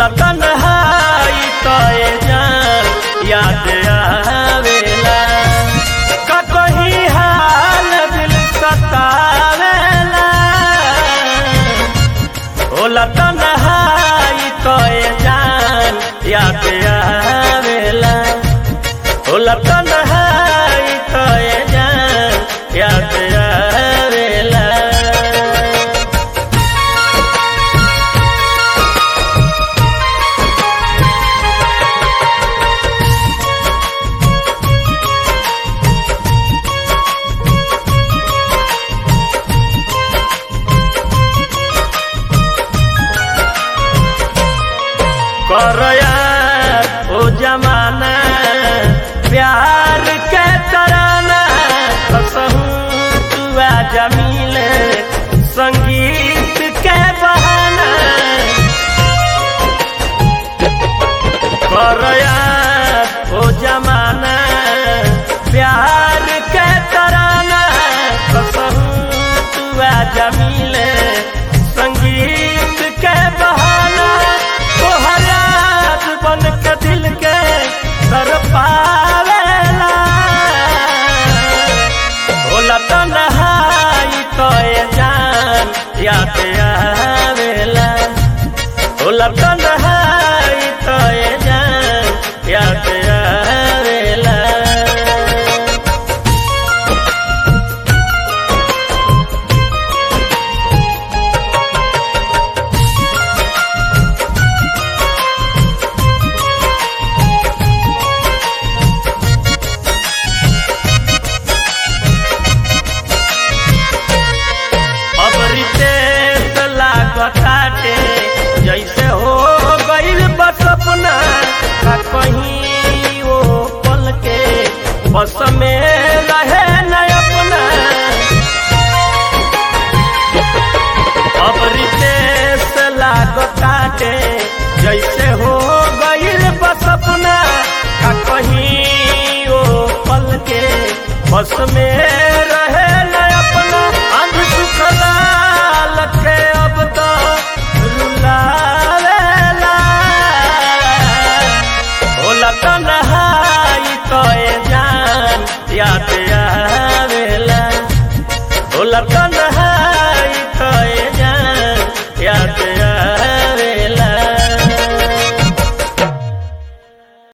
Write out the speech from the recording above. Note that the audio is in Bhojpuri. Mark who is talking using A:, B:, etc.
A: होला तन्हाई तोए जान याद आवेला का कहीं हाल दिल सतावेला होला तन्हाई तोए जान याद आवेला होला तन्हाई तोए जान याद आवेला करया ओ जमाना प्यार के तराना कसहूँ तुआ जमील संगीत के बहाना करया ओ जमाना प्यार के तराना कसहूँ तुआ जमील संगीत के बहाना तोहर याद बन के दिल के तर पावेला होला तन्हाई तोए जान याद आवेला होला तन्हाई तोए जान याद आवेला अब रितेश लागताटे जैसे हो गईल बस अपना का कहीं वो पल के बस में रहे न अपना अब रितेश लागताटे जैसे हो गईल बस अपना का कहीं वो पल के बस में रहे न अपना अंध सुखला लखे अब तो रुलावेला होला तन्हाई तोए जान याद आवेला होला तन्हाई